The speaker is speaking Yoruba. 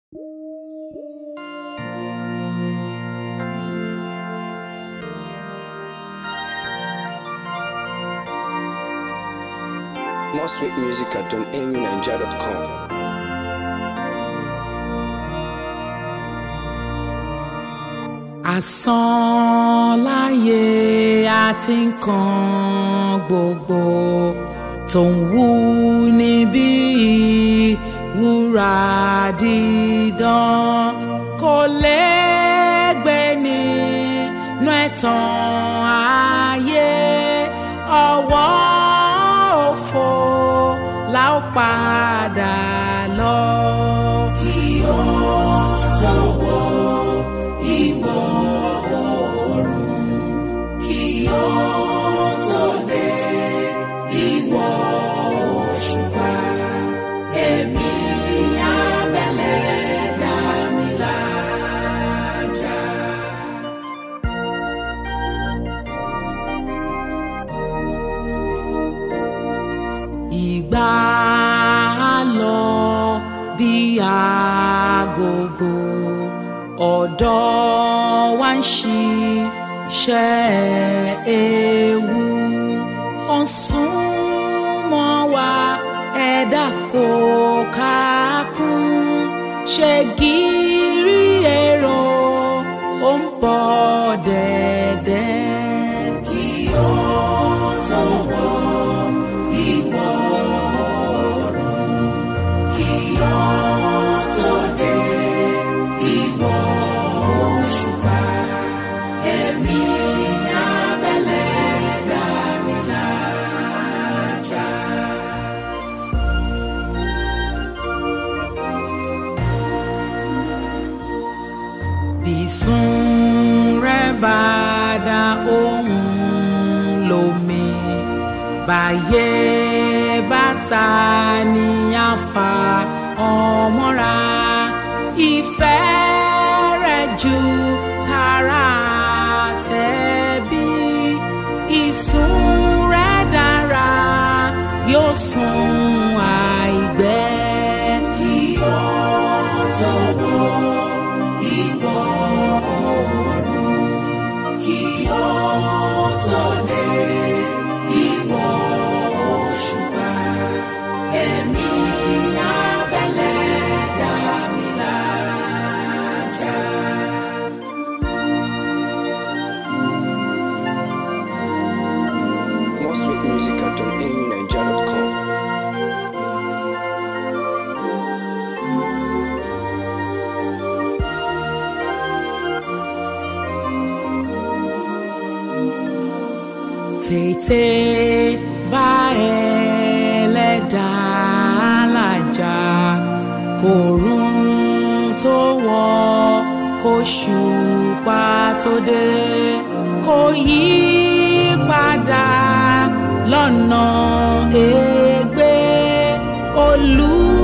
More sweet music at donamyniger.com. Asán láyé àti nǹkan gbogbo tó ń wú níbí wúrà dídán kò lẹ́gbẹ́ nínú ẹ̀tàn ayé ọwọ́ òfo la ó padà lọ. kí ó tó wọ ìwọ̀ oòrùn kí ó tó dé ìwọ̀ òṣùpá èmi abẹ́lẹ̀ dá mi lájà. ìgbà á lọ bí agogo ọ̀dọ́ wa ń ṣiṣẹ́ ewu ó ń súnmọ́ wa ẹ̀dá kò kákún ṣe gírí èrò ó ń bọ̀ dẹ̀dẹ̀. kí ó tó wọ ìwọ̀ oòrùn kí ó tó dé ìwọ̀ òṣùpá ẹ̀mí abẹ́lẹ̀ dá mi lájà. Bísún rẹ̀ bá dá ohùn lómi báyé bàtà ní àfà ọmọra ìfẹ́ rẹ̀ ju tara tẹ̀bí ìsùn rẹ̀ dára yóò sùn àìgbẹ́. kí ó tó wọ ìwọ̀ oòrùn kí ó tó dé ìwọ̀ òṣùpá ẹ̀mí abẹ́lẹ̀ dá mi lájà. More sweet music at donamyniger.com. tètè bá ẹlẹ́dàá làjà kòrún tó wọ̀ kóṣùpá tó dé kò yí padà lọ́nà ègbé olú